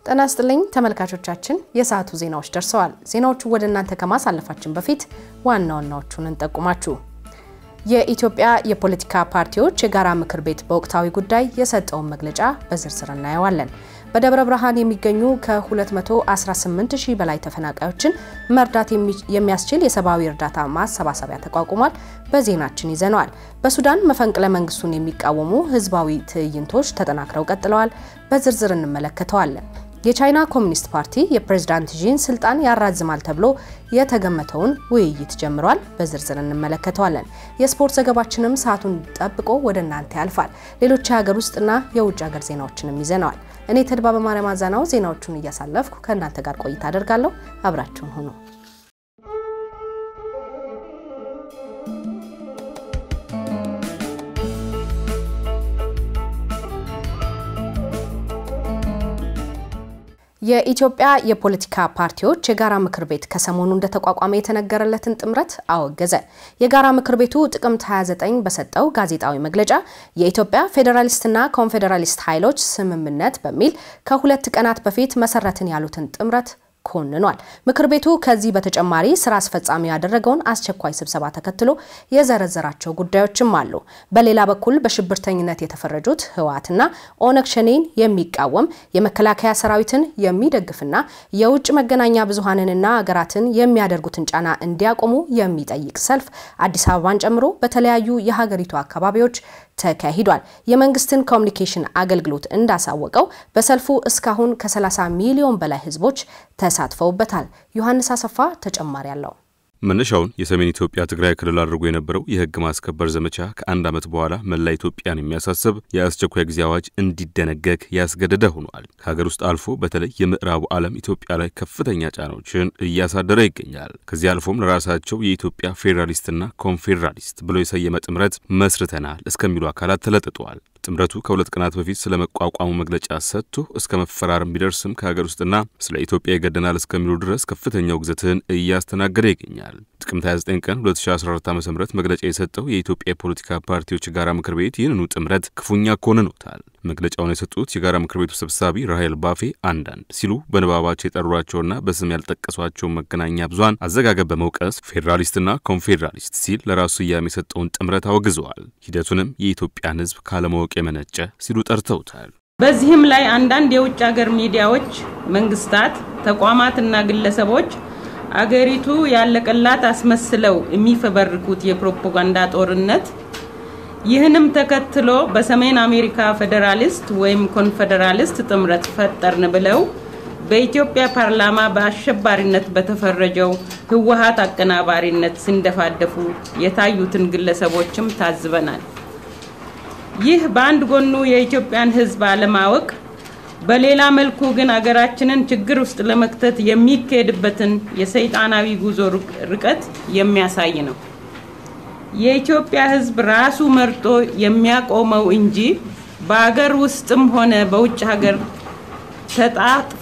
ጤና ይስጥልኝ ተመልካቾቻችን፣ የሰዓቱ ዜናዎች ደርሰዋል። ዜናዎቹ ወደ እናንተ ከማሳለፋችን በፊት ዋና ዋናዎቹን እንጠቁማችሁ። የኢትዮጵያ የፖለቲካ ፓርቲዎች የጋራ ምክር ቤት በወቅታዊ ጉዳይ የሰጠውን መግለጫ በዝርዝር እናየዋለን። በደብረ ብርሃን የሚገኙ ከ218 ሺህ በላይ ተፈናቃዮችን መርዳት የሚያስችል የሰብአዊ እርዳታ ማሰባሰቢያ ተቋቁሟል። በዜናችን ይዘነዋል። በሱዳን መፈንቅለ መንግስቱን የሚቃወሙ ህዝባዊ ትዕይንቶች ተጠናክረው ቀጥለዋል። በዝርዝር እንመለከተዋለን። የቻይና ኮሚኒስት ፓርቲ የፕሬዝዳንት ዢን ስልጣን ያራዝማል ተብሎ የተገመተውን ውይይት ጀምሯል። በዝርዝር እንመለከተዋለን። የስፖርት ዘገባችንም ሰዓቱን ጠብቆ ወደ እናንተ ያልፋል። ሌሎች የሀገር ውስጥና የውጭ ሀገር ዜናዎችንም ይዘነዋል። እኔ ተድባበ ማርያም አዛናው ዜናዎቹን እያሳለፍኩ ከእናንተ ጋር ቆይታ አደርጋለሁ። አብራችሁን ሁኑ። የኢትዮጵያ የፖለቲካ ፓርቲዎች የጋራ ምክር ቤት ከሰሞኑ እንደተቋቋመ የተነገረለትን ጥምረት አወገዘ። የጋራ ምክር ቤቱ ጥቅምት 29 በሰጠው ጋዜጣዊ መግለጫ የኢትዮጵያ ፌዴራሊስትና ኮንፌዴራሊስት ኃይሎች ስምምነት በሚል ከሁለት ቀናት በፊት መሰረትን ያሉትን ጥምረት ኮንኗል። ምክር ቤቱ ከዚህ በተጨማሪ ስራ አስፈጻሚ ያደረገውን አስቸኳይ ስብሰባ ተከትሎ የዘረዘራቸው ጉዳዮችም አሉ። በሌላ በኩል በሽብርተኝነት የተፈረጁት ህወሓትና ኦነግ ሸኔን የሚቃወም የመከላከያ ሰራዊትን የሚደግፍና የውጭ መገናኛ ብዙሃንንና ሀገራትን የሚያደርጉትን ጫና እንዲያቆሙ የሚጠይቅ ሰልፍ አዲስ አበባን ጨምሮ በተለያዩ የሀገሪቱ አካባቢዎች ተካሂዷል። የመንግስትን ኮሚኒኬሽን አገልግሎት እንዳሳወቀው በሰልፉ እስካሁን ከ30 ሚሊዮን በላይ ህዝቦች ተሳትፈውበታል። ዮሐንስ አሰፋ ተጨማሪ አለው። መነሻውን የሰሜን ኢትዮጵያ ትግራይ ክልል አድርጎ የነበረው የህግ ማስከበር ዘመቻ ከአንድ ዓመት በኋላ መላ ኢትዮጵያን የሚያሳስብ የአስቸኳይ ጊዜ አዋጅ እንዲደነገግ ያስገደደ ሆኗል። ከሀገር ውስጥ አልፎ በተለይ የምዕራቡ ዓለም ኢትዮጵያ ላይ ከፍተኛ ጫናዎችን እያሳደረ ይገኛል። ከዚህ አልፎም ለራሳቸው የኢትዮጵያ ፌዴራሊስትና ኮንፌዴራሊስት ብሎ የሰየመ ጥምረት መስርተናል እስከሚሉ አካላት ተለጥጠዋል። ጥምረቱ ከሁለት ቀናት በፊት ስለ መቋቋሙ መግለጫ ሰጥቶ እስከ መፈራረም ቢደርስም ከሀገር ውስጥና ስለ ኢትዮጵያ ይገደናል እስከሚሉ ድረስ ከፍተኛ ውግዘትን እያስተናገደ ይገኛል። ጥቅምት 29 ቀን 2014 ዓ ም መግለጫ የሰጠው የኢትዮጵያ የፖለቲካ ፓርቲዎች የጋራ ምክር ቤት ይህንኑ ጥምረት ክፉኛ ኮንኖታል። መግለጫውን የሰጡት የጋራ ምክር ቤቱ ሰብሳቢ ራሄል ባፌ አንዳንድ ሲሉ በንባባቸው የጠሯቸውና በስም ያልጠቀሷቸውን መገናኛ ብዙሃን አዘጋገብ በመውቀስ ፌዴራሊስትና ኮንፌዴራሊስት ሲል ለራሱ ስያሜ የሰጠውን ጥምረት አወግዘዋል። ሂደቱንም የኢትዮጵያን ሕዝብ ካለማወቅ የመነጨ ሲሉ ጠርተውታል። በዚህም ላይ አንዳንድ የውጭ ሀገር ሚዲያዎች፣ መንግስታት፣ ተቋማትና ግለሰቦች አገሪቱ ያለቀላት አስመስለው የሚፈበርኩት የፕሮፓጋንዳ ጦርነት ይህንም ተከትሎ በሰሜን አሜሪካ ፌዴራሊስት ወይም ኮንፌዴራሊስት ጥምረት ፈጠርን ብለው በኢትዮጵያ ፓርላማ በአሸባሪነት በተፈረጀው ህወሀት አቀናባሪነት ሲንደፋደፉ የታዩትን ግለሰቦችም ታዝበናል። ይህ በአንድ ጎኑ የኢትዮጵያን ህዝብ አለማወቅ፣ በሌላ መልኩ ግን አገራችንን ችግር ውስጥ ለመክተት የሚካሄድበትን የሰይጣናዊ ጉዞ ርቀት የሚያሳይ ነው። የኢትዮጵያ ህዝብ ራሱ መርጦ የሚያቆመው እንጂ በአገር ውስጥም ሆነ በውጭ ሀገር ተጣጥፎ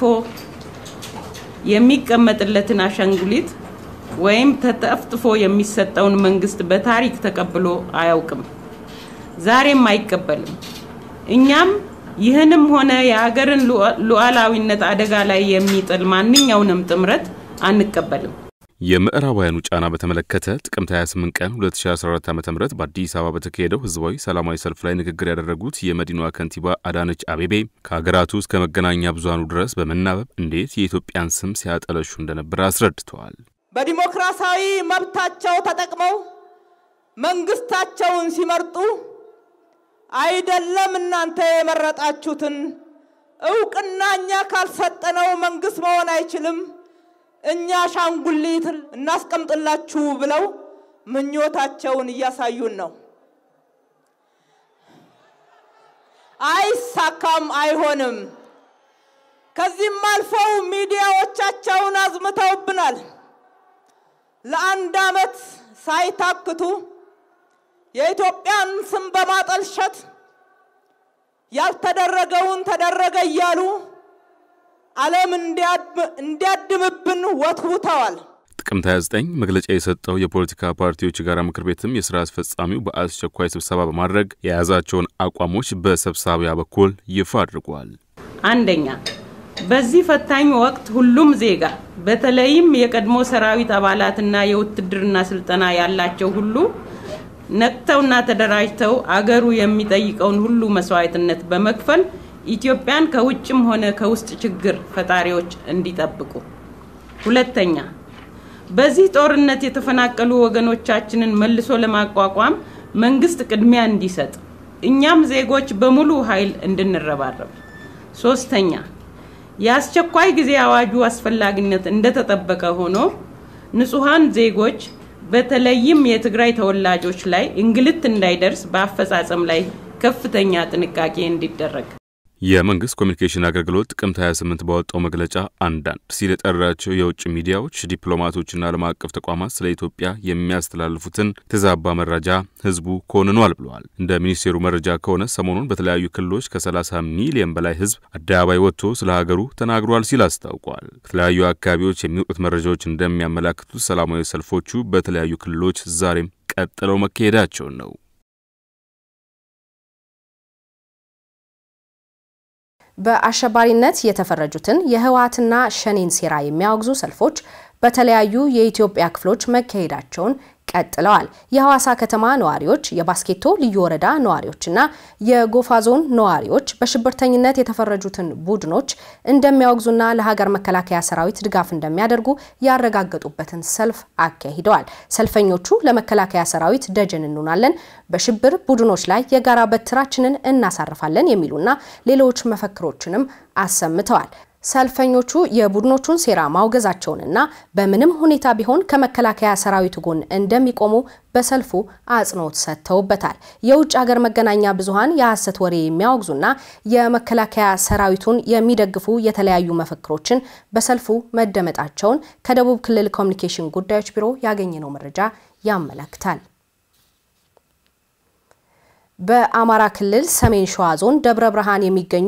የሚቀመጥለትን አሻንጉሊት ወይም ተጠፍጥፎ የሚሰጠውን መንግስት በታሪክ ተቀብሎ አያውቅም፣ ዛሬም አይቀበልም። እኛም ይህንም ሆነ የአገርን ሉዓላዊነት አደጋ ላይ የሚጥል ማንኛውንም ጥምረት አንቀበልም። የምዕራባውያኑ ጫና በተመለከተ ጥቅምት 28 ቀን 2014 ዓ ም በአዲስ አበባ በተካሄደው ህዝባዊ ሰላማዊ ሰልፍ ላይ ንግግር ያደረጉት የመዲናዋ ከንቲባ አዳነች አቤቤ ከሀገራቱ እስከ መገናኛ ብዙሃኑ ድረስ በመናበብ እንዴት የኢትዮጵያን ስም ሲያጠለሹ እንደነበር አስረድተዋል። በዲሞክራሲያዊ መብታቸው ተጠቅመው መንግስታቸውን ሲመርጡ አይደለም እናንተ የመረጣችሁትን እውቅና እኛ ካልሰጠነው መንግስት መሆን አይችልም እኛ አሻንጉሊት እናስቀምጥላችሁ ብለው ምኞታቸውን እያሳዩን ነው። አይሳካም፣ አይሆንም። ከዚህም አልፈው ሚዲያዎቻቸውን አዝምተውብናል። ለአንድ ዓመት ሳይታክቱ የኢትዮጵያን ስም በማጠልሸት ያልተደረገውን ተደረገ እያሉ ዓለም እንዲያድምብን ወትውተዋል። ጥቅምት 29 መግለጫ የሰጠው የፖለቲካ ፓርቲዎች የጋራ ምክር ቤትም የስራ አስፈጻሚው በአስቸኳይ ስብሰባ በማድረግ የያዛቸውን አቋሞች በሰብሳቢያ በኩል ይፋ አድርጓል። አንደኛ በዚህ ፈታኝ ወቅት ሁሉም ዜጋ በተለይም የቀድሞ ሰራዊት አባላትና የውትድርና ስልጠና ያላቸው ሁሉ ነቅተውና ተደራጅተው አገሩ የሚጠይቀውን ሁሉ መስዋዕትነት በመክፈል ኢትዮጵያን ከውጭም ሆነ ከውስጥ ችግር ፈጣሪዎች እንዲጠብቁ። ሁለተኛ፣ በዚህ ጦርነት የተፈናቀሉ ወገኖቻችንን መልሶ ለማቋቋም መንግስት ቅድሚያ እንዲሰጥ፣ እኛም ዜጎች በሙሉ ኃይል እንድንረባረብ። ሶስተኛ፣ የአስቸኳይ ጊዜ አዋጁ አስፈላጊነት እንደተጠበቀ ሆኖ ንጹሐን ዜጎች በተለይም የትግራይ ተወላጆች ላይ እንግልት እንዳይደርስ በአፈጻጸም ላይ ከፍተኛ ጥንቃቄ እንዲደረግ። የመንግስት ኮሚኒኬሽን አገልግሎት ጥቅምት 28 ባወጣው መግለጫ አንዳንድ ሲል የጠራቸው የውጭ ሚዲያዎች፣ ዲፕሎማቶችና ዓለም አቀፍ ተቋማት ስለ ኢትዮጵያ የሚያስተላልፉትን የተዛባ መረጃ ህዝቡ ኮንኗል ብለዋል። እንደ ሚኒስቴሩ መረጃ ከሆነ ሰሞኑን በተለያዩ ክልሎች ከ30 ሚሊዮን በላይ ህዝብ አደባባይ ወጥቶ ስለ ሀገሩ ተናግሯል ሲል አስታውቋል። ከተለያዩ አካባቢዎች የሚወጡት መረጃዎች እንደሚያመላክቱት ሰላማዊ ሰልፎቹ በተለያዩ ክልሎች ዛሬም ቀጥለው መካሄዳቸውን ነው። በአሸባሪነት የተፈረጁትን የህወሓትና ሸኔን ሴራ የሚያወግዙ ሰልፎች በተለያዩ የኢትዮጵያ ክፍሎች መካሄዳቸውን ቀጥለዋል። የሐዋሳ ከተማ ነዋሪዎች፣ የባስኬቶ ልዩ ወረዳ ነዋሪዎችና የጎፋ ዞን ነዋሪዎች በሽብርተኝነት የተፈረጁትን ቡድኖች እንደሚያወግዙና ለሀገር መከላከያ ሰራዊት ድጋፍ እንደሚያደርጉ ያረጋገጡበትን ሰልፍ አካሂደዋል። ሰልፈኞቹ ለመከላከያ ሰራዊት ደጀን እንሆናለን፣ በሽብር ቡድኖች ላይ የጋራ በትራችንን እናሳርፋለን የሚሉና ሌሎች መፈክሮችንም አሰምተዋል። ሰልፈኞቹ የቡድኖቹን ሴራ ማውገዛቸውንና በምንም ሁኔታ ቢሆን ከመከላከያ ሰራዊቱ ጎን እንደሚቆሙ በሰልፉ አጽንኦት ሰጥተውበታል። የውጭ ሀገር መገናኛ ብዙኃን የሐሰት ወሬ የሚያወግዙና የመከላከያ ሰራዊቱን የሚደግፉ የተለያዩ መፈክሮችን በሰልፉ መደመጣቸውን ከደቡብ ክልል ኮሚኒኬሽን ጉዳዮች ቢሮ ያገኘነው መረጃ ያመለክታል። በአማራ ክልል ሰሜን ሸዋ ዞን ደብረ ብርሃን የሚገኙ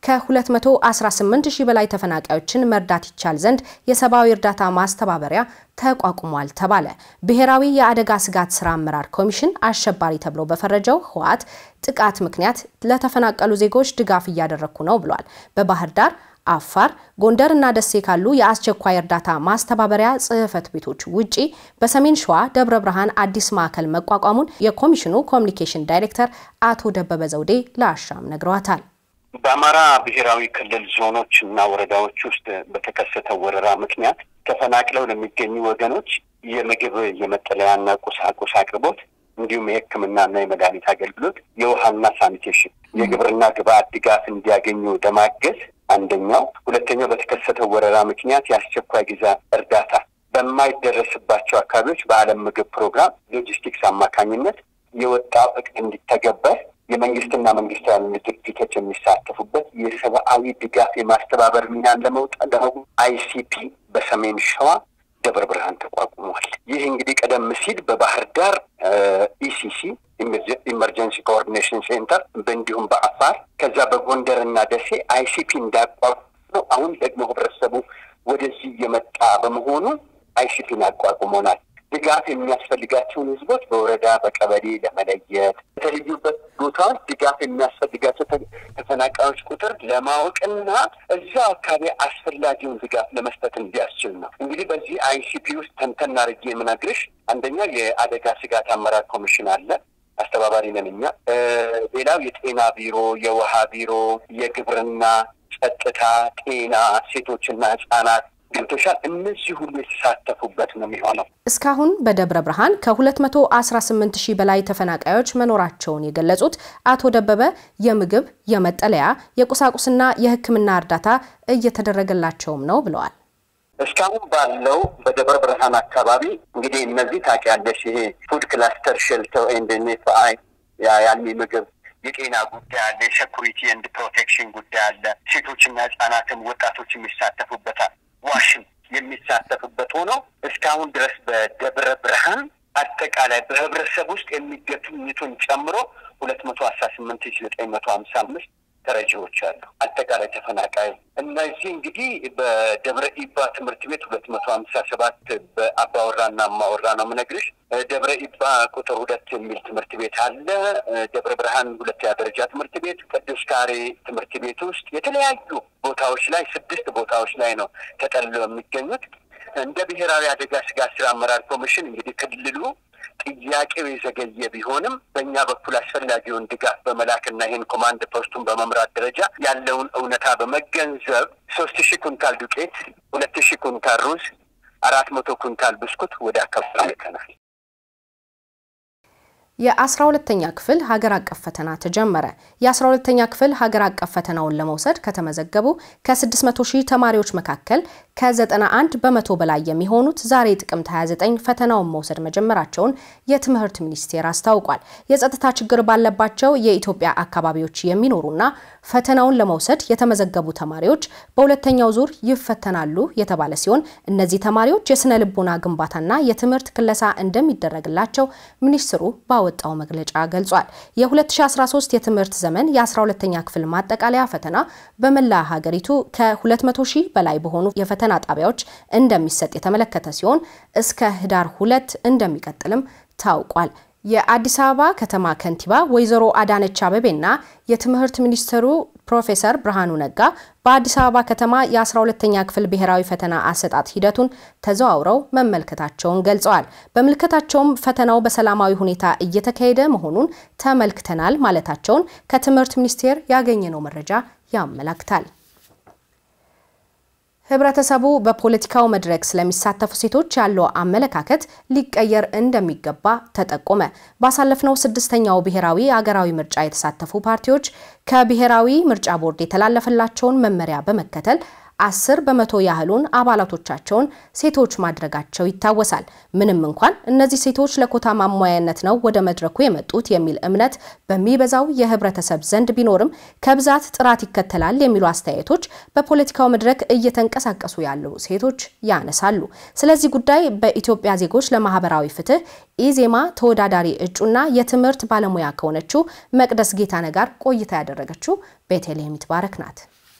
ከ218 ሺህ በላይ ተፈናቃዮችን መርዳት ይቻል ዘንድ የሰብአዊ እርዳታ ማስተባበሪያ ተቋቁሟል ተባለ። ብሔራዊ የአደጋ ስጋት ስራ አመራር ኮሚሽን አሸባሪ ተብሎ በፈረጀው ህወሓት ጥቃት ምክንያት ለተፈናቀሉ ዜጎች ድጋፍ እያደረግኩ ነው ብሏል። በባህር ዳር አፋር፣ ጎንደር እና ደሴ ካሉ የአስቸኳይ እርዳታ ማስተባበሪያ ጽህፈት ቤቶች ውጪ በሰሜን ሸዋ ደብረ ብርሃን አዲስ ማዕከል መቋቋሙን የኮሚሽኑ ኮሚኒኬሽን ዳይሬክተር አቶ ደበበ ዘውዴ ለአሻም ነግረዋታል። በአማራ ብሔራዊ ክልል ዞኖች እና ወረዳዎች ውስጥ በተከሰተው ወረራ ምክንያት ተፈናቅለው ለሚገኙ ወገኖች የምግብ የመጠለያና ቁሳቁስ አቅርቦት እንዲሁም የሕክምናና የመድኃኒት አገልግሎት፣ የውሃና ሳኒቴሽን፣ የግብርና ግብአት ድጋፍ እንዲያገኙ ለማገዝ አንደኛው። ሁለተኛው በተከሰተው ወረራ ምክንያት የአስቸኳይ ጊዜ እርዳታ በማይደረስባቸው አካባቢዎች በዓለም ምግብ ፕሮግራም ሎጂስቲክስ አማካኝነት የወጣው እቅድ እንዲተገበር የመንግስትና መንግስት ያሉ ድርጅቶች የሚሳተፉበት የሰብአዊ ድጋፍ የማስተባበር ሚናን ለመውጣት ደግሞ አይሲፒ በሰሜን ሸዋ ደብረ ብርሃን ተቋቁሟል። ይህ እንግዲህ ቀደም ሲል በባህር ዳር ኢሲሲ ኢመርጀንሲ ኮኦርዲኔሽን ሴንተር እንዲሁም በአፋር ከዛ በጎንደር እና ደሴ አይሲፒ እንዳቋቁ ነው። አሁን ደግሞ ህብረተሰቡ ወደዚህ እየመጣ በመሆኑ አይሲፒን አቋቁሞናል። ድጋፍ የሚያስፈልጋቸውን ህዝቦች በወረዳ በቀበሌ ለመለየት በተለዩበት ቦታዎች ድጋፍ የሚያስፈልጋቸው ተፈናቃዮች ቁጥር ለማወቅና እዛው አካባቢ አስፈላጊውን ድጋፍ ለመስጠት እንዲያስችል ነው። እንግዲህ በዚህ አይሲፒ ውስጥ ተንተን አድርጌ የምነግርሽ አንደኛ የአደጋ ስጋት አመራር ኮሚሽን አለ። አስተባባሪ ነን እኛ። ሌላው የጤና ቢሮ፣ የውሃ ቢሮ፣ የግብርና፣ ጸጥታ፣ ጤና፣ ሴቶችና ህጻናት ገብቶሻል። እነዚህ ሁሉ የተሳተፉበት ነው የሚሆነው። እስካሁን በደብረ ብርሃን ከ218 ሺህ በላይ ተፈናቃዮች መኖራቸውን የገለጹት አቶ ደበበ የምግብ፣ የመጠለያ፣ የቁሳቁስና የሕክምና እርዳታ እየተደረገላቸውም ነው ብለዋል። እስካሁን ባለው በደብረ ብርሃን አካባቢ እንግዲህ እነዚህ ታውቂያለሽ፣ ይሄ ፉድ ክላስተር ሼልተር ኤንድ ኤንኤፍአይ የአልሚ ምግብ የጤና ጉዳይ አለ፣ የሴኩሪቲ ኤንድ ፕሮቴክሽን ጉዳይ አለ። ሴቶችና ህጻናትም ወጣቶች የሚሳተፉበታል ዋሽን የሚሳተፍበት ሆነው እስካሁን ድረስ በደብረ ብርሃን አጠቃላይ በህብረተሰብ ውስጥ የሚገኙትን ጨምሮ ሁለት መቶ አስራ ስምንት ሺ ዘጠኝ መቶ ሀምሳ አምስት ተረጂዎች አሉ። አጠቃላይ ተፈናቃይ እነዚህ እንግዲህ በደብረ ኢባ ትምህርት ቤት ሁለት መቶ ሀምሳ ሰባት በአባወራና እማወራ ነው የምነግርሽ። ደብረ ኢባ ቁጥር ሁለት የሚል ትምህርት ቤት አለ። ደብረ ብርሃን ሁለተኛ ደረጃ ትምህርት ቤት፣ ቅዱስ ካሬ ትምህርት ቤት ውስጥ የተለያዩ ቦታዎች ላይ ስድስት ቦታዎች ላይ ነው ተጠልለው የሚገኙት። እንደ ብሔራዊ አደጋ ስጋት ስራ አመራር ኮሚሽን እንግዲህ ክልሉ ጥያቄው የዘገየ ቢሆንም በእኛ በኩል አስፈላጊውን ድጋፍ በመላክና ይህን ኮማንድ ፖስቱን በመምራት ደረጃ ያለውን እውነታ በመገንዘብ ሶስት ሺህ ኩንታል ዱቄት፣ ሁለት ሺህ ኩንታል ሩዝ፣ አራት መቶ ኩንታል ብስኩት ወደ አካባቢ ልከናል። የአስራ ሁለተኛ ክፍል ሀገር አቀፍ ፈተና ተጀመረ። የአስራ ሁለተኛ ክፍል ሀገር አቀፍ ፈተናውን ለመውሰድ ከተመዘገቡ ከ600 ሺህ ተማሪዎች መካከል ከ91 በመቶ በላይ የሚሆኑት ዛሬ ጥቅምት 29 ፈተናውን መውሰድ መጀመራቸውን የትምህርት ሚኒስቴር አስታውቋል። የጸጥታ ችግር ባለባቸው የኢትዮጵያ አካባቢዎች የሚኖሩና ፈተናውን ለመውሰድ የተመዘገቡ ተማሪዎች በሁለተኛው ዙር ይፈተናሉ የተባለ ሲሆን እነዚህ ተማሪዎች የስነ ልቦና ግንባታና የትምህርት ክለሳ እንደሚደረግላቸው ሚኒስትሩ ባወጣው መግለጫ ገልጿል። የ2013 የትምህርት ዘመን የ12ኛ ክፍል ማጠቃለያ ፈተና በመላ ሀገሪቱ ከ200 ሺህ በላይ በሆኑ የፈተና ጣቢያዎች እንደሚሰጥ የተመለከተ ሲሆን እስከ ህዳር ሁለት እንደሚቀጥልም ታውቋል። የአዲስ አበባ ከተማ ከንቲባ ወይዘሮ አዳነች አቤቤና የትምህርት ሚኒስትሩ ፕሮፌሰር ብርሃኑ ነጋ በአዲስ አበባ ከተማ የ12ተኛ ክፍል ብሔራዊ ፈተና አሰጣጥ ሂደቱን ተዘዋውረው መመልከታቸውን ገልጸዋል። በምልከታቸውም ፈተናው በሰላማዊ ሁኔታ እየተካሄደ መሆኑን ተመልክተናል ማለታቸውን ከትምህርት ሚኒስቴር ያገኘነው መረጃ ያመላክታል። ህብረተሰቡ በፖለቲካው መድረክ ስለሚሳተፉ ሴቶች ያለው አመለካከት ሊቀየር እንደሚገባ ተጠቆመ። ባሳለፍነው ስድስተኛው ብሔራዊ አገራዊ ምርጫ የተሳተፉ ፓርቲዎች ከብሔራዊ ምርጫ ቦርድ የተላለፈላቸውን መመሪያ በመከተል አስር በመቶ ያህሉን አባላቶቻቸውን ሴቶች ማድረጋቸው ይታወሳል። ምንም እንኳን እነዚህ ሴቶች ለኮታ ማሟያነት ነው ወደ መድረኩ የመጡት የሚል እምነት በሚበዛው የህብረተሰብ ዘንድ ቢኖርም ከብዛት ጥራት ይከተላል የሚሉ አስተያየቶች በፖለቲካው መድረክ እየተንቀሳቀሱ ያሉ ሴቶች ያነሳሉ። ስለዚህ ጉዳይ በኢትዮጵያ ዜጎች ለማህበራዊ ፍትህ ኢዜማ ተወዳዳሪ እጩና የትምህርት ባለሙያ ከሆነችው መቅደስ ጌታነ ጋር ቆይታ ያደረገችው ቤተልሔም ይትባረክ ናት።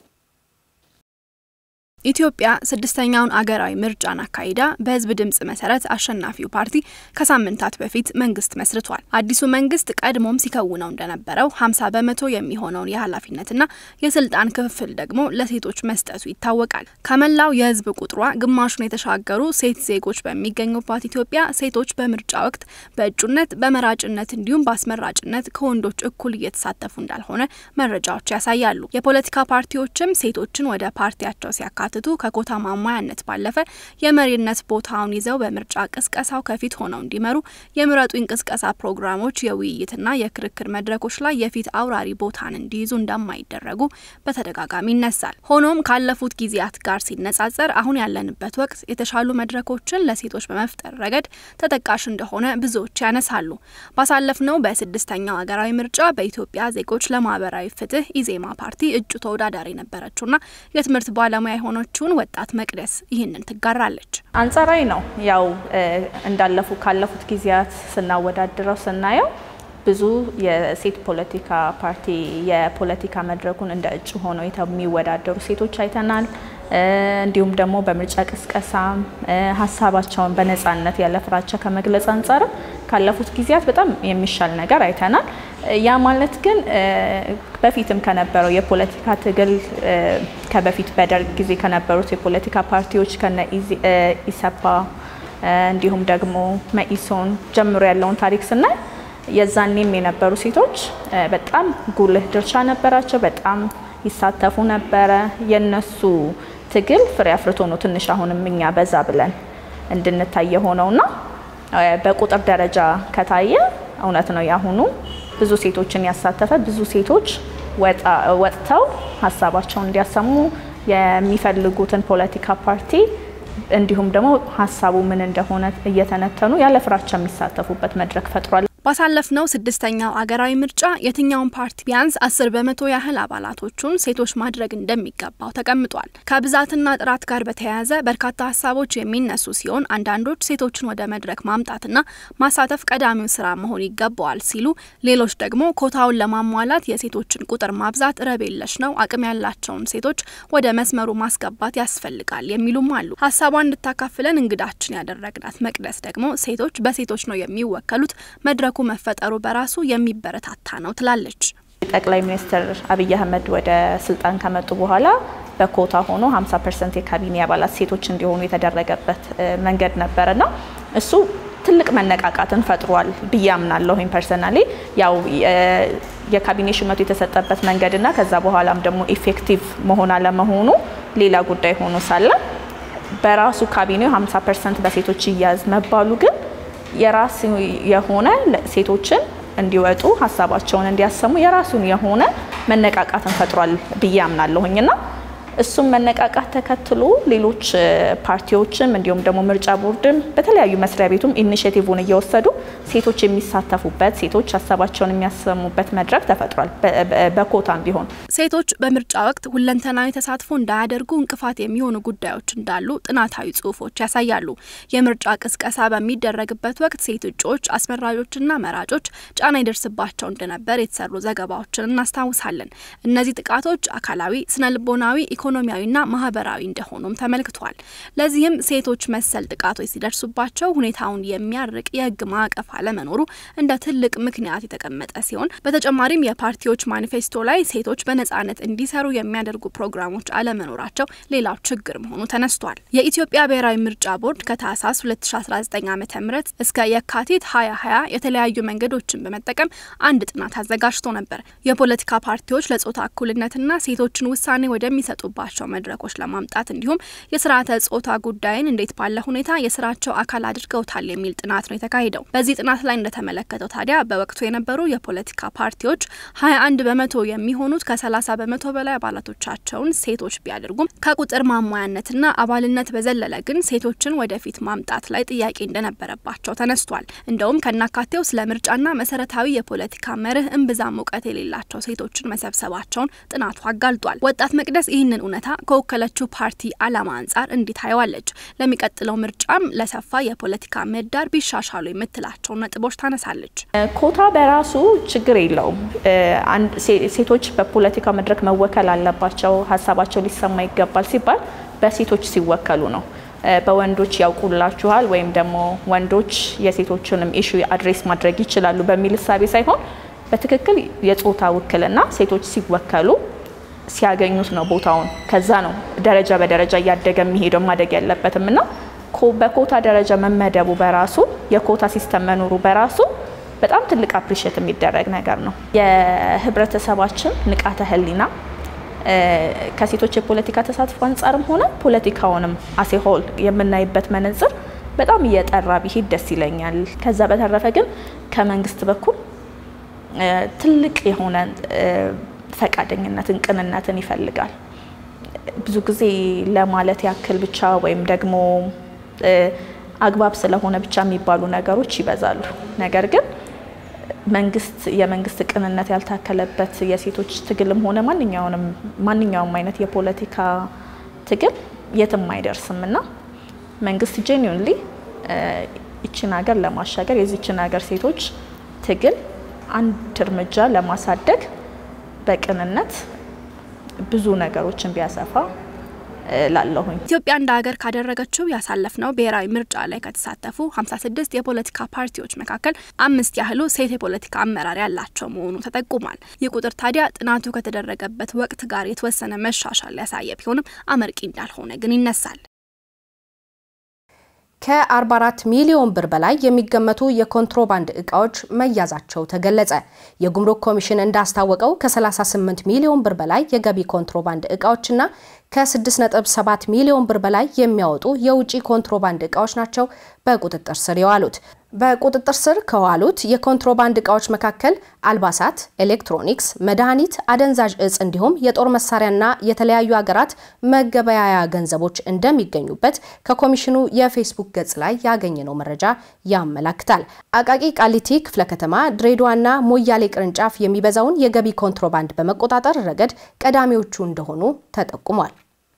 ኢትዮጵያ ስድስተኛውን አገራዊ ምርጫን አካሂዳ በህዝብ ድምጽ መሰረት አሸናፊው ፓርቲ ከሳምንታት በፊት መንግስት መስርቷል። አዲሱ መንግስት ቀድሞም ሲከውነው እንደነበረው 50 በመቶ የሚሆነውን የኃላፊነትና የስልጣን ክፍፍል ደግሞ ለሴቶች መስጠቱ ይታወቃል። ከመላው የህዝብ ቁጥሯ ግማሹን የተሻገሩ ሴት ዜጎች በሚገኙባት ኢትዮጵያ ሴቶች በምርጫ ወቅት በእጩነት፣ በመራጭነት እንዲሁም በአስመራጭነት ከወንዶች እኩል እየተሳተፉ እንዳልሆነ መረጃዎች ያሳያሉ። የፖለቲካ ፓርቲዎችም ሴቶችን ወደ ፓርቲያቸው ሲያካትቱ ከኮታ ማሟያነት ባለፈ የመሪነት ቦታውን ይዘው በምርጫ ቅስቀሳው ከፊት ሆነው እንዲመሩ የምረጡኝ ቅስቀሳ ፕሮግራሞች፣ የውይይትና የክርክር መድረኮች ላይ የፊት አውራሪ ቦታን እንዲይዙ እንደማይደረጉ በተደጋጋሚ ይነሳል። ሆኖም ካለፉት ጊዜያት ጋር ሲነጻጸር አሁን ያለንበት ወቅት የተሻሉ መድረኮችን ለሴቶች በመፍጠር ረገድ ተጠቃሽ እንደሆነ ብዙዎች ያነሳሉ። ባሳለፍነው በስድስተኛው ሀገራዊ ምርጫ በኢትዮጵያ ዜጎች ለማህበራዊ ፍትህ ኢዜማ ፓርቲ እጩ ተወዳዳሪ የነበረችውና የትምህርት ባለሙያ የሆነ ችን ወጣት መቅደስ ይህንን ትጋራለች። አንጻራዊ ነው። ያው እንዳለፉ ካለፉት ጊዜያት ስናወዳድረው ስናየው ብዙ የሴት ፖለቲካ ፓርቲ የፖለቲካ መድረኩን እንደ እጩ ሆነው የሚወዳደሩ ሴቶች አይተናል። እንዲሁም ደግሞ በምርጫ ቅስቀሳ ሀሳባቸውን በነጻነት ያለ ፍራቻ ከመግለጽ አንጻርም ካለፉት ጊዜያት በጣም የሚሻል ነገር አይተናል። ያ ማለት ግን በፊትም ከነበረው የፖለቲካ ትግል ከበፊት በደርግ ጊዜ ከነበሩት የፖለቲካ ፓርቲዎች ከነ ኢሰፓ እንዲሁም ደግሞ መኢሶን ጀምሮ ያለውን ታሪክ ስናይ የዛኔም የነበሩ ሴቶች በጣም ጉልህ ድርሻ ነበራቸው። በጣም ይሳተፉ ነበረ። የነሱ ትግል ፍሬ አፍርቶ ነው ትንሽ አሁንም እኛ በዛ ብለን እንድንታይ የሆነውና በቁጥር ደረጃ ከታየ እውነት ነው ያሁኑ ብዙ ሴቶችን ያሳተፈ ብዙ ሴቶች ወጥተው ሀሳባቸውን እንዲያሰሙ የሚፈልጉትን ፖለቲካ ፓርቲ እንዲሁም ደግሞ ሀሳቡ ምን እንደሆነ እየተነተኑ ያለ ፍራቻ የሚሳተፉበት መድረክ ፈጥሯል። ባሳለፍነው ስድስተኛው አገራዊ ምርጫ የትኛውን ፓርቲ ቢያንስ አስር በመቶ ያህል አባላቶቹን ሴቶች ማድረግ እንደሚገባው ተቀምጧል። ከብዛትና ጥራት ጋር በተያያዘ በርካታ ሀሳቦች የሚነሱ ሲሆን አንዳንዶች ሴቶችን ወደ መድረክ ማምጣትና ማሳተፍ ቀዳሚው ስራ መሆን ይገባዋል ሲሉ፣ ሌሎች ደግሞ ኮታውን ለማሟላት የሴቶችን ቁጥር ማብዛት ረብ የለሽ ነው፣ አቅም ያላቸውን ሴቶች ወደ መስመሩ ማስገባት ያስፈልጋል የሚሉም አሉ። ሀሳቧን እንድታካፍለን እንግዳችን ያደረግናት መቅደስ ደግሞ ሴቶች በሴቶች ነው የሚወከሉት መድረኩ መፈጠሩ በራሱ የሚበረታታ ነው ትላለች። ጠቅላይ ሚኒስትር አብይ አህመድ ወደ ስልጣን ከመጡ በኋላ በኮታ ሆኖ 50 ፐርሰንት የካቢኔ አባላት ሴቶች እንዲሆኑ የተደረገበት መንገድ ነበረና እሱ ትልቅ መነቃቃትን ፈጥሯል ብዬ አምናለሁ። ፐርሰናሊ ያው የካቢኔ ሹመቱ የተሰጠበት መንገድና ከዛ በኋላም ደግሞ ኢፌክቲቭ መሆን አለመሆኑ ሌላ ጉዳይ ሆኖ ሳለ በራሱ ካቢኔው 50 ፐርሰንት በሴቶች ይያዝ መባሉ ግን የራሱ የሆነ ሴቶችን እንዲወጡ ሀሳባቸውን እንዲያሰሙ የራሱን የሆነ መነቃቃትን ፈጥሯል ብዬ አምናለሁኝና እሱም መነቃቃት ተከትሎ ሌሎች ፓርቲዎችም እንዲሁም ደግሞ ምርጫ ቦርድም በተለያዩ መስሪያ ቤቱም ኢኒሽቲቭን እየወሰዱ ሴቶች የሚሳተፉበት ሴቶች ሀሳባቸውን የሚያሰሙበት መድረክ ተፈጥሯል። በኮታም ቢሆን ሴቶች በምርጫ ወቅት ሁለንተናዊ ተሳትፎ እንዳያደርጉ እንቅፋት የሚሆኑ ጉዳዮች እንዳሉ ጥናታዊ ጽሁፎች ያሳያሉ። የምርጫ ቅስቀሳ በሚደረግበት ወቅት ሴት እጩዎች፣ አስመራጮችና መራጮች ጫና ይደርስባቸው እንደነበር የተሰሩ ዘገባዎችን እናስታውሳለን። እነዚህ ጥቃቶች አካላዊ፣ ስነ ልቦናዊ ኢኮኖሚያዊና ማህበራዊ እንደሆኑም ተመልክቷል። ለዚህም ሴቶች መሰል ጥቃቶች ሲደርሱባቸው ሁኔታውን የሚያርቅ የህግ ማዕቀፍ አለመኖሩ እንደ ትልቅ ምክንያት የተቀመጠ ሲሆን በተጨማሪም የፓርቲዎች ማኒፌስቶ ላይ ሴቶች በነጻነት እንዲሰሩ የሚያደርጉ ፕሮግራሞች አለመኖራቸው ሌላው ችግር መሆኑ ተነስቷል። የኢትዮጵያ ብሔራዊ ምርጫ ቦርድ ከታህሳስ 2019 ዓ ም እስከ የካቲት 2020 የተለያዩ መንገዶችን በመጠቀም አንድ ጥናት አዘጋጅቶ ነበር። የፖለቲካ ፓርቲዎች ለጾታ እኩልነትና ሴቶችን ውሳኔ ወደሚሰጡ ባቸው መድረኮች ለማምጣት እንዲሁም የስርዓተ ጾታ ጉዳይን እንዴት ባለ ሁኔታ የስራቸው አካል አድርገውታል የሚል ጥናት ነው የተካሄደው። በዚህ ጥናት ላይ እንደተመለከተው ታዲያ በወቅቱ የነበሩ የፖለቲካ ፓርቲዎች 21 በመቶ የሚሆኑት ከ30 በመቶ በላይ አባላቶቻቸውን ሴቶች ቢያደርጉም ከቁጥር ማሟያነትና አባልነት በዘለለ ግን ሴቶችን ወደፊት ማምጣት ላይ ጥያቄ እንደነበረባቸው ተነስቷል። እንደውም ከናካቴው ስለ ምርጫና መሰረታዊ የፖለቲካ መርህ እምብዛም እውቀት የሌላቸው ሴቶችን መሰብሰባቸውን ጥናቱ አጋልጧል። ወጣት መቅደስ ይህንን እውነታ ከወከለችው ፓርቲ ዓላማ አንጻር እንዲህ ታየዋለች። ለሚቀጥለው ምርጫም ለሰፋ የፖለቲካ ምህዳር ቢሻሻሉ የምትላቸውን ነጥቦች ታነሳለች። ኮታ በራሱ ችግር የለውም። ሴቶች በፖለቲካ መድረክ መወከል አለባቸው፣ ሀሳባቸው ሊሰማ ይገባል ሲባል በሴቶች ሲወከሉ ነው። በወንዶች ያውቁላችኋል ወይም ደግሞ ወንዶች የሴቶችንም ኢሹ አድሬስ ማድረግ ይችላሉ በሚል እሳቤ ሳይሆን በትክክል የጾታ ውክልና ሴቶች ሲወከሉ ሲያገኙት ነው ቦታውን። ከዛ ነው ደረጃ በደረጃ እያደገ የሚሄደው ማደግ ያለበትም እና በኮታ ደረጃ መመደቡ በራሱ የኮታ ሲስተም መኖሩ በራሱ በጣም ትልቅ አፕሪሼት የሚደረግ ነገር ነው። የህብረተሰባችን ንቃተ ህሊና ከሴቶች የፖለቲካ ተሳትፎ አንጻርም ሆነ ፖለቲካውንም አሴሆል የምናይበት መነጽር በጣም እየጠራ ቢሄድ ደስ ይለኛል። ከዛ በተረፈ ግን ከመንግስት በኩል ትልቅ የሆነ ፈቃደኝነትን፣ ቅንነትን ይፈልጋል። ብዙ ጊዜ ለማለት ያክል ብቻ ወይም ደግሞ አግባብ ስለሆነ ብቻ የሚባሉ ነገሮች ይበዛሉ። ነገር ግን መንግስት የመንግስት ቅንነት ያልታከለበት የሴቶች ትግልም ሆነ ማንኛውንም ማንኛውም አይነት የፖለቲካ ትግል የትም አይደርስም እና መንግስት ጄኒውንሊ ይችን ሀገር ለማሻገር የዚችን ሀገር ሴቶች ትግል አንድ እርምጃ ለማሳደግ በቅንነት ብዙ ነገሮችን ቢያሰፋ ላለሁኝ ኢትዮጵያ እንደ ሀገር ካደረገችው ያሳለፍነው ብሔራዊ ምርጫ ላይ ከተሳተፉ 56 የፖለቲካ ፓርቲዎች መካከል አምስት ያህሉ ሴት የፖለቲካ አመራር ያላቸው መሆኑ ተጠቁሟል። ይህ ቁጥር ታዲያ ጥናቱ ከተደረገበት ወቅት ጋር የተወሰነ መሻሻል ያሳየ ቢሆንም አመርቂ እንዳልሆነ ግን ይነሳል። ከ44 ሚሊዮን ብር በላይ የሚገመቱ የኮንትሮባንድ እቃዎች መያዛቸው ተገለጸ። የጉምሩክ ኮሚሽን እንዳስታወቀው ከ38 ሚሊዮን ብር በላይ የገቢ ኮንትሮባንድ እቃዎችና ከ6.7 ሚሊዮን ብር በላይ የሚያወጡ የውጭ ኮንትሮባንድ እቃዎች ናቸው በቁጥጥር ስር የዋሉት። በቁጥጥር ስር ከዋሉት የኮንትሮባንድ እቃዎች መካከል አልባሳት፣ ኤሌክትሮኒክስ፣ መድኃኒት፣ አደንዛዥ እጽ እንዲሁም የጦር መሳሪያና የተለያዩ ሀገራት መገበያያ ገንዘቦች እንደሚገኙበት ከኮሚሽኑ የፌስቡክ ገጽ ላይ ያገኘነው መረጃ ያመላክታል። አቃቂ ቃሊቲ ክፍለ ከተማ ድሬዳዋና ሞያሌ ቅርንጫፍ የሚበዛውን የገቢ ኮንትሮባንድ በመቆጣጠር ረገድ ቀዳሚዎቹ እንደሆኑ ተጠቁሟል።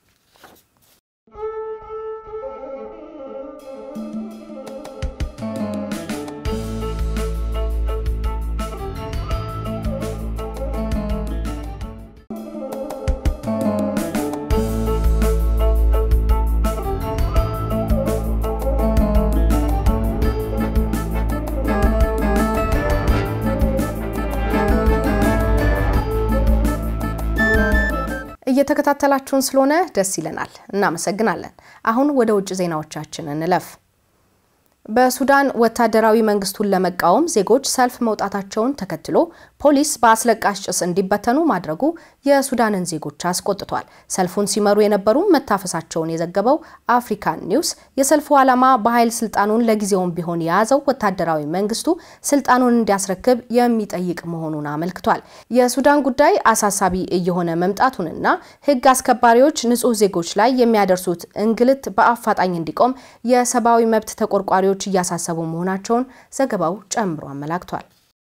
እየተከታተላችሁን ስለሆነ ደስ ይለናል፣ እናመሰግናለን። አሁን ወደ ውጭ ዜናዎቻችን እንለፍ። በሱዳን ወታደራዊ መንግስቱን ለመቃወም ዜጎች ሰልፍ መውጣታቸውን ተከትሎ ፖሊስ በአስለቃሽ ጭስ እንዲበተኑ ማድረጉ የሱዳንን ዜጎች አስቆጥቷል። ሰልፉን ሲመሩ የነበሩ መታፈሳቸውን የዘገበው አፍሪካን ኒውስ የሰልፉ ዓላማ በኃይል ስልጣኑን ለጊዜውም ቢሆን የያዘው ወታደራዊ መንግስቱ ስልጣኑን እንዲያስረክብ የሚጠይቅ መሆኑን አመልክቷል። የሱዳን ጉዳይ አሳሳቢ እየሆነ መምጣቱንና ሕግ አስከባሪዎች ንጹህ ዜጎች ላይ የሚያደርሱት እንግልት በአፋጣኝ እንዲቆም የሰብአዊ መብት ተቆርቋሪዎች እያሳሰቡ መሆናቸውን ዘገባው ጨምሮ አመላክቷል።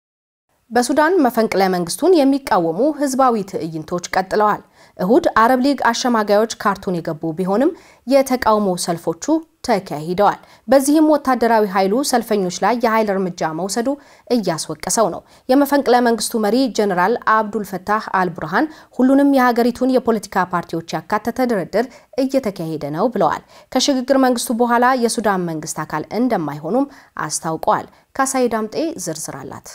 በሱዳን መፈንቅለ መንግስቱን የሚቃወሙ ህዝባዊ ትዕይንቶች ቀጥለዋል። እሁድ አረብ ሊግ አሸማጋዮች ካርቱም የገቡ ቢሆንም የተቃውሞ ሰልፎቹ ተካሂደዋል። በዚህም ወታደራዊ ኃይሉ ሰልፈኞች ላይ የኃይል እርምጃ መውሰዱ እያስወቀሰው ነው። የመፈንቅለ መንግስቱ መሪ ጀኔራል አብዱል ፈታህ አልቡርሃን ሁሉንም የሀገሪቱን የፖለቲካ ፓርቲዎች ያካተተ ድርድር እየተካሄደ ነው ብለዋል። ከሽግግር መንግስቱ በኋላ የሱዳን መንግስት አካል እንደማይሆኑም አስታውቀዋል። ካሳይ ዳምጤ ዝርዝር አላት።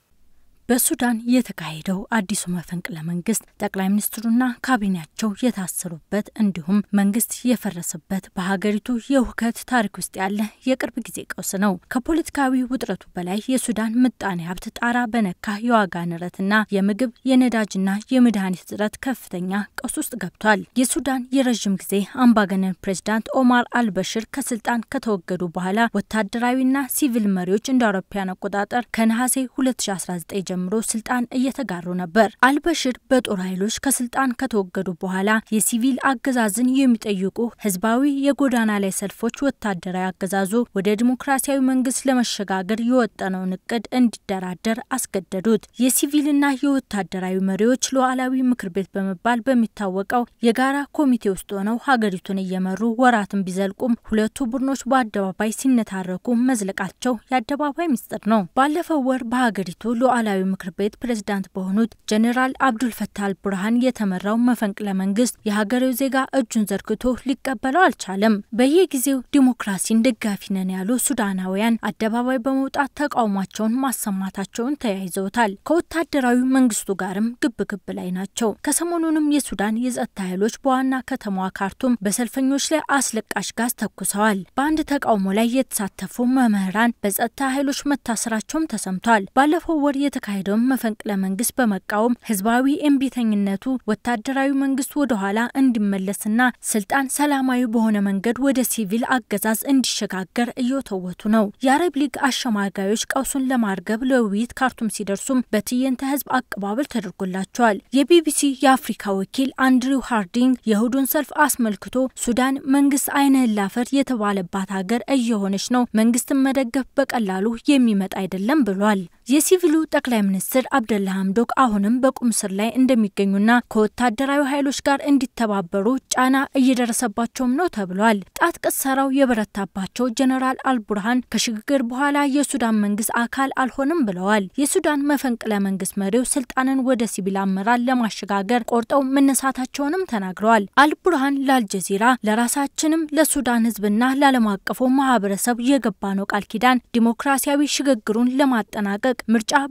በሱዳን የተካሄደው አዲሱ መፈንቅለ መንግስት ጠቅላይ ሚኒስትሩና ካቢኔያቸው የታሰሩበት እንዲሁም መንግስት የፈረሰበት በሀገሪቱ የሁከት ታሪክ ውስጥ ያለ የቅርብ ጊዜ ቀውስ ነው። ከፖለቲካዊ ውጥረቱ በላይ የሱዳን ምጣኔ ሀብት ጣራ በነካ የዋጋ ንረትና የምግብ የነዳጅና የመድኃኒት እጥረት ከፍተኛ ቀውስ ውስጥ ገብቷል። የሱዳን የረዥም ጊዜ አምባገነን ፕሬዚዳንት ኦማር አልበሽር ከስልጣን ከተወገዱ በኋላ ወታደራዊና ሲቪል መሪዎች እንደ አውሮፓውያን አቆጣጠር ከነሐሴ 2019 ጀምሮ ስልጣን እየተጋሩ ነበር። አልበሽር በጦር ኃይሎች ከስልጣን ከተወገዱ በኋላ የሲቪል አገዛዝን የሚጠይቁ ህዝባዊ የጎዳና ላይ ሰልፎች ወታደራዊ አገዛዙ ወደ ዲሞክራሲያዊ መንግስት ለመሸጋገር የወጠነውን እቅድ እንዲደራደር አስገደዱት። የሲቪልና የወታደራዊ መሪዎች ሉዓላዊ ምክር ቤት በመባል በሚታወቀው የጋራ ኮሚቴ ውስጥ ሆነው ሀገሪቱን እየመሩ ወራትን ቢዘልቁም ሁለቱ ቡድኖች በአደባባይ ሲነታረኩ መዝለቃቸው የአደባባይ ሚስጥር ነው። ባለፈው ወር በሀገሪቱ ሉዓላዊ ምክር ቤት ፕሬዝዳንት በሆኑት ጀኔራል አብዱል ፈታህ አልቡርሃን የተመራው መፈንቅለ መንግስት የሀገሬው ዜጋ እጁን ዘርግቶ ሊቀበለው አልቻለም። በየጊዜው ዲሞክራሲን ደጋፊ ነን ያሉ ሱዳናውያን አደባባይ በመውጣት ተቃውሟቸውን ማሰማታቸውን ተያይዘውታል። ከወታደራዊ መንግስቱ ጋርም ግብ ግብ ላይ ናቸው። ከሰሞኑንም የሱዳን የጸጥታ ኃይሎች በዋና ከተማዋ ካርቱም በሰልፈኞች ላይ አስለቃሽ ጋዝ ተኩሰዋል። በአንድ ተቃውሞ ላይ የተሳተፉ መምህራን በጸጥታ ኃይሎች መታሰራቸውም ተሰምቷል። ባለፈው ወር የተካሄደውን መፈንቅለ መንግስት በመቃወም ህዝባዊ እምቢተኝነቱ ወታደራዊ መንግስት ወደኋላ እንዲመለስና ስልጣን ሰላማዊ በሆነ መንገድ ወደ ሲቪል አገዛዝ እንዲሸጋገር እየተወቱ ነው። የአረብ ሊግ አሸማጋዮች ቀውሱን ለማርገብ ለውይይት ካርቱም ሲደርሱም በትዕይንተ ህዝብ አቀባበል ተደርጎላቸዋል። የቢቢሲ የአፍሪካ ወኪል አንድሪው ሃርዲንግ የእሁዱን ሰልፍ አስመልክቶ ሱዳን መንግስት አይንህን ላፈር የተባለባት ሀገር እየሆነች ነው፣ መንግስትን መደገፍ በቀላሉ የሚመጣ አይደለም ብሏል። የሲቪሉ ጠቅላይ ሚኒስትር አብደላ ሀምዶክ አሁንም በቁም ስር ላይ እንደሚገኙና ከወታደራዊ ኃይሎች ጋር እንዲተባበሩ ጫና እየደረሰባቸውም ነው ተብሏል። ጣት ቅሰራው የበረታባቸው ጀነራል አልቡርሃን ከሽግግር በኋላ የሱዳን መንግስት አካል አልሆንም ብለዋል። የሱዳን መፈንቅለ መንግስት መሪው ስልጣንን ወደ ሲቪል አመራር ለማሸጋገር ቆርጠው መነሳታቸውንም ተናግረዋል። አልቡርሃን ለአልጀዚራ ለራሳችንም ለሱዳን ህዝብና ለዓለም አቀፉ ማህበረሰብ የገባ ነው ቃል ኪዳን ዲሞክራሲያዊ ሽግግሩን ለማጠናቀቅ ምርጫ በሰዓቱ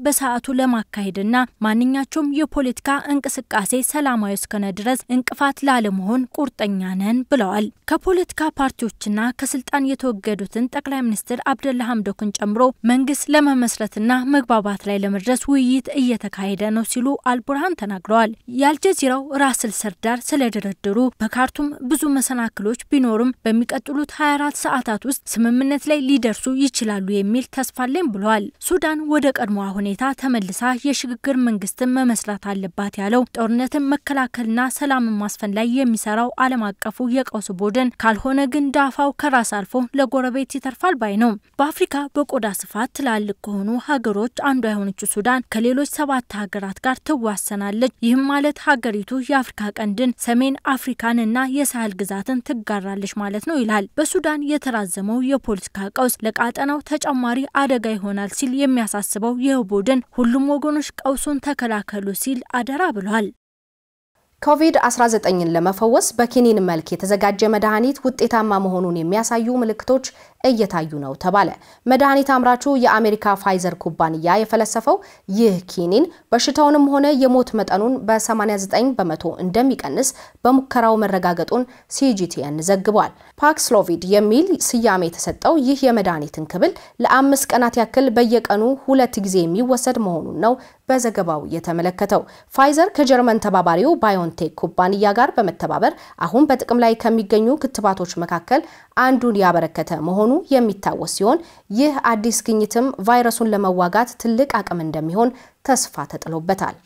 በስርዓቱ ለማካሄድና ማንኛቸውም የፖለቲካ እንቅስቃሴ ሰላማዊ እስከነ ድረስ እንቅፋት ላለመሆን ቁርጠኛ ነን ብለዋል። ከፖለቲካ ፓርቲዎችና ከስልጣን የተወገዱትን ጠቅላይ ሚኒስትር አብደላ ሀምዶክን ጨምሮ መንግስት ለመመስረትና መግባባት ላይ ለመድረስ ውይይት እየተካሄደ ነው ሲሉ አልቡርሃን ተናግረዋል። የአልጀዚራው ራስል ሰርዳር ስለ ድርድሩ በካርቱም ብዙ መሰናክሎች ቢኖርም በሚቀጥሉት 24 ሰዓታት ውስጥ ስምምነት ላይ ሊደርሱ ይችላሉ የሚል ተስፋ አለኝ ብለዋል። ሱዳን ወደ ቀድሞዋ ሁኔታ ተመልሳ የሽግግር መንግስትን መመስረት አለባት ያለው ጦርነትን መከላከልና ሰላምን ማስፈን ላይ የሚሰራው ዓለም አቀፉ የቀውስ ቡድን ካልሆነ ግን ዳፋው ከራስ አልፎ ለጎረቤት ይተርፋል ባይ ነው። በአፍሪካ በቆዳ ስፋት ትላልቅ ከሆኑ ሀገሮች አንዷ የሆነችው ሱዳን ከሌሎች ሰባት ሀገራት ጋር ትዋሰናለች። ይህም ማለት ሀገሪቱ የአፍሪካ ቀንድን፣ ሰሜን አፍሪካንና የሳህል ግዛትን ትጋራለች ማለት ነው ይላል። በሱዳን የተራዘመው የፖለቲካ ቀውስ ለቃጠናው ተጨማሪ አደጋ ይሆናል ሲል የሚያሳስበው ይህ ቡድን ሁሉም ወገኖች ቀውሱን ተከላከሉ ሲል አደራ ብሏል። ኮቪድ-19ን ለመፈወስ በኪኒን መልክ የተዘጋጀ መድኃኒት ውጤታማ መሆኑን የሚያሳዩ ምልክቶች እየታዩ ነው ተባለ። መድኃኒት አምራቹ የአሜሪካ ፋይዘር ኩባንያ የፈለሰፈው ይህ ኪኒን በሽታውንም ሆነ የሞት መጠኑን በ89 በመቶ እንደሚቀንስ በሙከራው መረጋገጡን ሲጂቲኤን ዘግቧል። ፓክስሎቪድ የሚል ስያሜ የተሰጠው ይህ የመድኃኒትን ክብል ለአምስት ቀናት ያክል በየቀኑ ሁለት ጊዜ የሚወሰድ መሆኑን ነው በዘገባው የተመለከተው። ፋይዘር ከጀርመን ተባባሪው ባዮንቴክ ኩባንያ ጋር በመተባበር አሁን በጥቅም ላይ ከሚገኙ ክትባቶች መካከል አንዱን ያበረከተ መሆኑ የሚታወስ ሲሆን ይህ አዲስ ግኝትም ቫይረሱን ለመዋጋት ትልቅ አቅም እንደሚሆን ተስፋ ተጥሎበታል።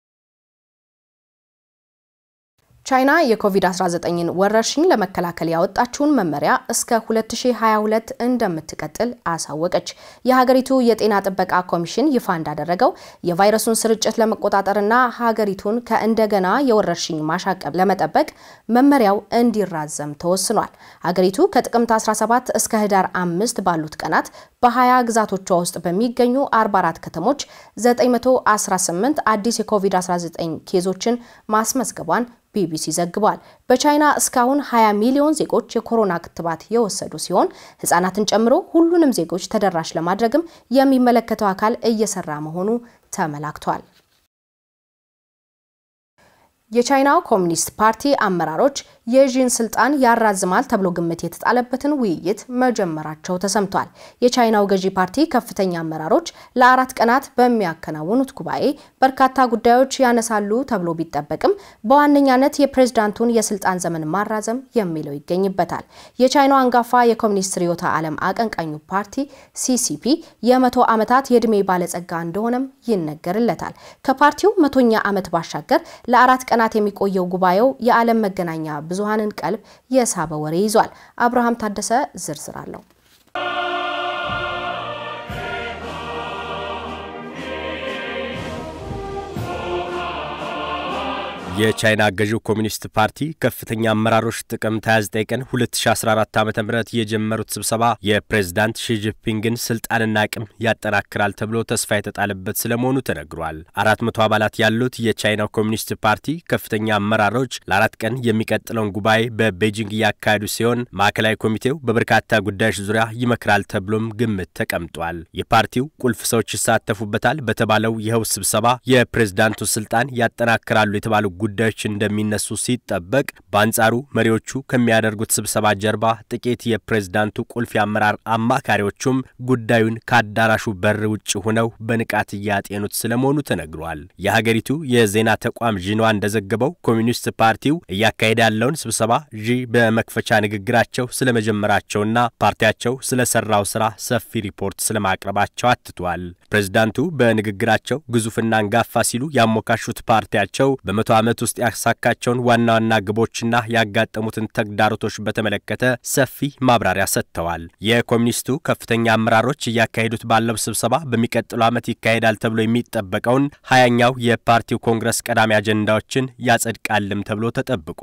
ቻይና የኮቪድ-19ን ወረርሽኝ ለመከላከል ያወጣችውን መመሪያ እስከ 2022 እንደምትቀጥል አሳወቀች። የሀገሪቱ የጤና ጥበቃ ኮሚሽን ይፋ እንዳደረገው የቫይረሱን ስርጭት ለመቆጣጠርና ሀገሪቱን ከእንደገና የወረርሽኝ ማሻቀብ ለመጠበቅ መመሪያው እንዲራዘም ተወስኗል። ሀገሪቱ ከጥቅምት 17 እስከ ህዳር አምስት ባሉት ቀናት በ20 ግዛቶቿ ውስጥ በሚገኙ 44 ከተሞች 918 አዲስ የኮቪድ-19 ኬዞችን ማስመዝገቧን ቢቢሲ ዘግቧል። በቻይና እስካሁን 20 ሚሊዮን ዜጎች የኮሮና ክትባት የወሰዱ ሲሆን ህጻናትን ጨምሮ ሁሉንም ዜጎች ተደራሽ ለማድረግም የሚመለከተው አካል እየሰራ መሆኑ ተመላክቷል። የቻይናው ኮሚኒስት ፓርቲ አመራሮች የዢን ስልጣን ያራዝማል ተብሎ ግምት የተጣለበትን ውይይት መጀመራቸው ተሰምቷል። የቻይናው ገዢ ፓርቲ ከፍተኛ አመራሮች ለአራት ቀናት በሚያከናውኑት ጉባኤ በርካታ ጉዳዮች ያነሳሉ ተብሎ ቢጠበቅም በዋነኛነት የፕሬዝዳንቱን የስልጣን ዘመን ማራዘም የሚለው ይገኝበታል። የቻይናው አንጋፋ የኮሚኒስት ርዕዮተ ዓለም አቀንቃኙ ፓርቲ ሲሲፒ የመቶ ዓመታት የዕድሜ ባለጸጋ እንደሆነም ይነገርለታል። ከፓርቲው መቶኛ ዓመት ባሻገር ለአራት ቀናት የሚቆየው ጉባኤው የዓለም መገናኛ ብዙሃንን ቀልብ የሳበ ወሬ ይዟል። አብርሃም ታደሰ ዝርዝር አለው። የቻይና ገዢው ኮሚኒስት ፓርቲ ከፍተኛ አመራሮች ጥቅምት 29 ቀን 2014 ዓ ም የጀመሩት ስብሰባ የፕሬዝዳንት ሺጂፒንግን ስልጣንና አቅም ያጠናክራል ተብሎ ተስፋ የተጣለበት ስለመሆኑ ተነግሯል። አራት መቶ አባላት ያሉት የቻይናው ኮሚኒስት ፓርቲ ከፍተኛ አመራሮች ለአራት ቀን የሚቀጥለውን ጉባኤ በቤጂንግ እያካሄዱ ሲሆን ማዕከላዊ ኮሚቴው በበርካታ ጉዳዮች ዙሪያ ይመክራል ተብሎም ግምት ተቀምጧል። የፓርቲው ቁልፍ ሰዎች ይሳተፉበታል በተባለው ይኸው ስብሰባ የፕሬዝዳንቱ ስልጣን ያጠናክራሉ የተባሉ ጉዳዮች እንደሚነሱ ሲጠበቅ በአንጻሩ መሪዎቹ ከሚያደርጉት ስብሰባ ጀርባ ጥቂት የፕሬዝዳንቱ ቁልፍ የአመራር አማካሪዎቹም ጉዳዩን ከአዳራሹ በር ውጭ ሆነው በንቃት እያጤኑት ስለመሆኑ ተነግሯል። የሀገሪቱ የዜና ተቋም ዢንዋ እንደዘገበው ኮሚኒስት ፓርቲው እያካሄደ ያለውን ስብሰባ ዢ በመክፈቻ ንግግራቸው ስለመጀመራቸውና ፓርቲያቸው ስለሰራው ስራ ሰፊ ሪፖርት ስለማቅረባቸው አትቷል። ፕሬዝዳንቱ በንግግራቸው ግዙፍና አንጋፋ ሲሉ ያሞካሹት ፓርቲያቸው በመቶ ዓመት ውስጥ ያሳካቸውን ዋና ዋና ግቦችና ያጋጠሙትን ተግዳሮቶች በተመለከተ ሰፊ ማብራሪያ ሰጥተዋል። የኮሚኒስቱ ከፍተኛ አመራሮች እያካሄዱት ባለው ስብሰባ በሚቀጥለው ዓመት ይካሄዳል ተብሎ የሚጠበቀውን ሀያኛው የፓርቲው ኮንግረስ ቀዳሚ አጀንዳዎችን ያጸድቃልም ተብሎ ተጠብቋል።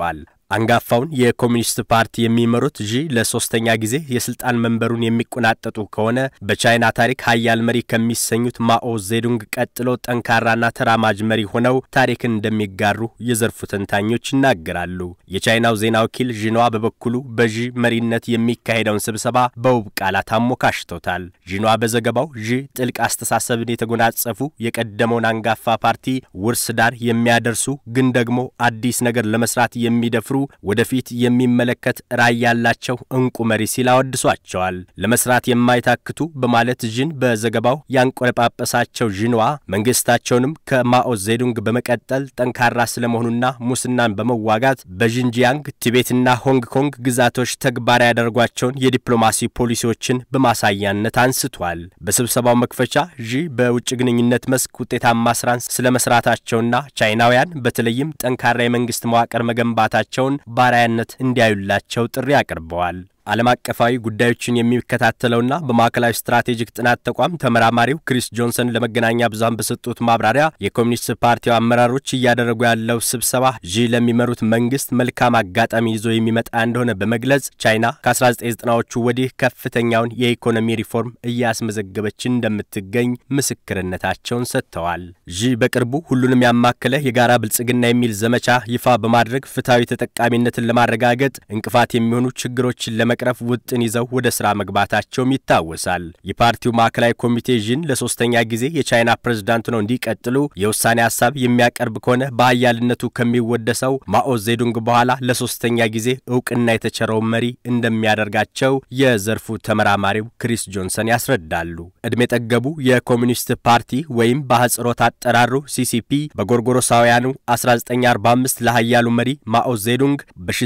አንጋፋውን የኮሚኒስት ፓርቲ የሚመሩት ዢ ለሶስተኛ ጊዜ የስልጣን መንበሩን የሚቆናጠጡ ከሆነ በቻይና ታሪክ ሀያል መሪ ከሚሰኙት ማኦ ዜዱንግ ቀጥሎ ጠንካራና ተራማጅ መሪ ሆነው ታሪክን እንደሚጋሩ የዘርፉ ተንታኞች ይናገራሉ። የቻይናው ዜና ወኪል ዢንዋ በበኩሉ በዢ መሪነት የሚካሄደውን ስብሰባ በውብ ቃላት አሞካሽቶታል። ዢንዋ በዘገባው ዢ ጥልቅ አስተሳሰብን የተጎናጸፉ የቀደመውን አንጋፋ ፓርቲ ውርስ ዳር የሚያደርሱ ግን ደግሞ አዲስ ነገር ለመስራት የሚደፍሩ ወደፊት የሚመለከት ራዕይ ያላቸው እንቁ መሪ ሲል አወድሷቸዋል። ለመስራት የማይታክቱ በማለት ዢን በዘገባው ያንቆለጳጰሳቸው ዢንዋ መንግስታቸውንም ከማኦ ዜዱንግ በመቀጠል ጠንካራ ስለመሆኑና ሙስናን በመዋጋት በዢንጂያንግ ቲቤትና ሆንግ ኮንግ ግዛቶች ተግባራዊ ያደርጓቸውን የዲፕሎማሲ ፖሊሲዎችን በማሳያነት አንስቷል። በስብሰባው መክፈቻ ዢ በውጭ ግንኙነት መስክ ውጤታማ ስራን ስለመስራታቸውና ቻይናውያን በተለይም ጠንካራ የመንግስት መዋቅር መገንባታቸውን ባራያነት እንዲያዩላቸው ጥሪ አቅርበዋል። ዓለም አቀፋዊ ጉዳዮችን የሚከታተለውና በማዕከላዊ ስትራቴጂክ ጥናት ተቋም ተመራማሪው ክሪስ ጆንሰን ለመገናኛ ብዙሃን በሰጡት ማብራሪያ የኮሚኒስት ፓርቲው አመራሮች እያደረጉ ያለው ስብሰባ ዢ ለሚመሩት መንግስት መልካም አጋጣሚ ይዞ የሚመጣ እንደሆነ በመግለጽ ቻይና ከ1990ዎቹ ወዲህ ከፍተኛውን የኢኮኖሚ ሪፎርም እያስመዘገበች እንደምትገኝ ምስክርነታቸውን ሰጥተዋል። ዢ በቅርቡ ሁሉንም ያማከለ የጋራ ብልጽግና የሚል ዘመቻ ይፋ በማድረግ ፍትሐዊ ተጠቃሚነትን ለማረጋገጥ እንቅፋት የሚሆኑ ችግሮችን ለመ ቅረፍ ውጥን ይዘው ወደ ስራ መግባታቸውም ይታወሳል። የፓርቲው ማዕከላዊ ኮሚቴ ዢን ለሶስተኛ ጊዜ የቻይና ፕሬዝዳንት ነው እንዲቀጥሉ የውሳኔ ሀሳብ የሚያቀርብ ከሆነ በሀያልነቱ ከሚወደሰው ማኦ ዜዱንግ በኋላ ለሶስተኛ ጊዜ እውቅና የተቸረው መሪ እንደሚያደርጋቸው የዘርፉ ተመራማሪው ክሪስ ጆንሰን ያስረዳሉ። ዕድሜ ጠገቡ የኮሚኒስት ፓርቲ ወይም በአህጽሮት አጠራሩ ሲሲፒ በጎርጎሮሳውያኑ 1945 ለሀያሉ መሪ ማኦ ዜዱንግ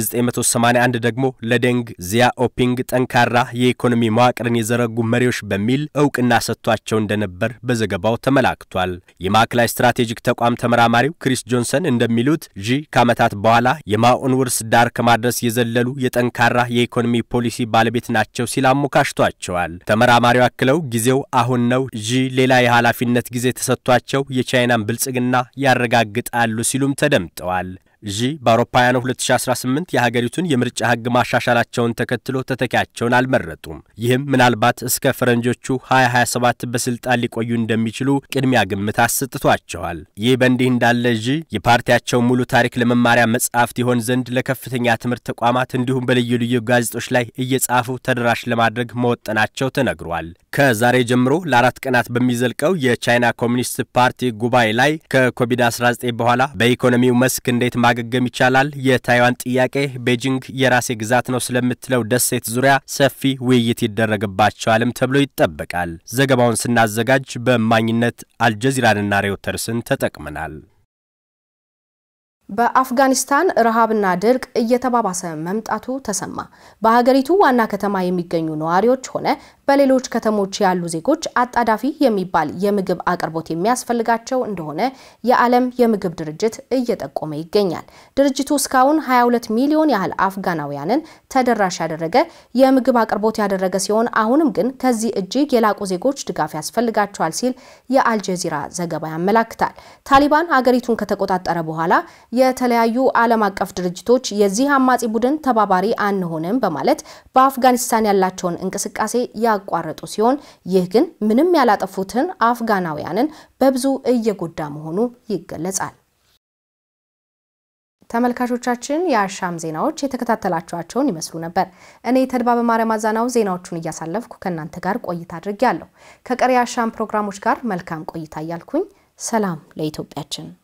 በ1981 ደግሞ ለደንግ ዚያ ኦፒንግ ጠንካራ የኢኮኖሚ መዋቅርን የዘረጉ መሪዎች በሚል እውቅና ሰጥቷቸው እንደነበር በዘገባው ተመላክቷል። የማዕከላዊ ስትራቴጂክ ተቋም ተመራማሪው ክሪስ ጆንሰን እንደሚሉት ዢ ከዓመታት በኋላ የማኦን ውርስ ዳር ከማድረስ የዘለሉ የጠንካራ የኢኮኖሚ ፖሊሲ ባለቤት ናቸው ሲል አሞካሽቷቸዋል። ተመራማሪው አክለው ጊዜው አሁን ነው፣ ዢ ሌላ የኃላፊነት ጊዜ ተሰጥቷቸው የቻይናን ብልጽግና ያረጋግጣሉ ሲሉም ተደምጠዋል። ዢ በአውሮፓውያኑ 2018 የሀገሪቱን የምርጫ ሕግ ማሻሻላቸውን ተከትሎ ተተኪያቸውን አልመረጡም። ይህም ምናልባት እስከ ፈረንጆቹ 2027 በስልጣን ሊቆዩ እንደሚችሉ ቅድሚያ ግምት አሰጥቷቸዋል። ይህ በእንዲህ እንዳለ ዢ የፓርቲያቸው ሙሉ ታሪክ ለመማሪያ መጽሐፍት ይሆን ዘንድ ለከፍተኛ ትምህርት ተቋማት እንዲሁም በልዩ ልዩ ጋዜጦች ላይ እየጻፉ ተደራሽ ለማድረግ መወጠናቸው ተነግሯል። ከዛሬ ጀምሮ ለአራት ቀናት በሚዘልቀው የቻይና ኮሚኒስት ፓርቲ ጉባኤ ላይ ከኮቪድ-19 በኋላ በኢኮኖሚው መስክ እንዴት ማገገም ይቻላል፣ የታይዋን ጥያቄ፣ ቤጂንግ የራሴ ግዛት ነው ስለምትለው ደሴት ዙሪያ ሰፊ ውይይት ይደረግባቸዋልም ተብሎ ይጠበቃል። ዘገባውን ስናዘጋጅ በእማኝነት አልጀዚራንና ሬውተርስን ተጠቅመናል። በአፍጋኒስታን ረሃብና ድርቅ እየተባባሰ መምጣቱ ተሰማ። በሀገሪቱ ዋና ከተማ የሚገኙ ነዋሪዎች ሆነ በሌሎች ከተሞች ያሉ ዜጎች አጣዳፊ የሚባል የምግብ አቅርቦት የሚያስፈልጋቸው እንደሆነ የዓለም የምግብ ድርጅት እየጠቆመ ይገኛል። ድርጅቱ እስካሁን 22 ሚሊዮን ያህል አፍጋናውያንን ተደራሽ ያደረገ የምግብ አቅርቦት ያደረገ ሲሆን አሁንም ግን ከዚህ እጅግ የላቁ ዜጎች ድጋፍ ያስፈልጋቸዋል ሲል የአልጀዚራ ዘገባ ያመላክታል። ታሊባን ሀገሪቱን ከተቆጣጠረ በኋላ የተለያዩ ዓለም አቀፍ ድርጅቶች የዚህ አማጺ ቡድን ተባባሪ አንሆንም በማለት በአፍጋኒስታን ያላቸውን እንቅስቃሴ ያቋረጡ ሲሆን ይህ ግን ምንም ያላጠፉትን አፍጋናውያንን በብዙ እየጎዳ መሆኑ ይገለጻል። ተመልካቾቻችን የአሻም ዜናዎች የተከታተላችኋቸውን ይመስሉ ነበር። እኔ ተድባ በማርያም አዛናው ዜናዎቹን እያሳለፍኩ ከእናንተ ጋር ቆይታ አድርጌያለሁ። ከቀሪ የአሻም ፕሮግራሞች ጋር መልካም ቆይታ እያልኩኝ ሰላም ለኢትዮጵያችን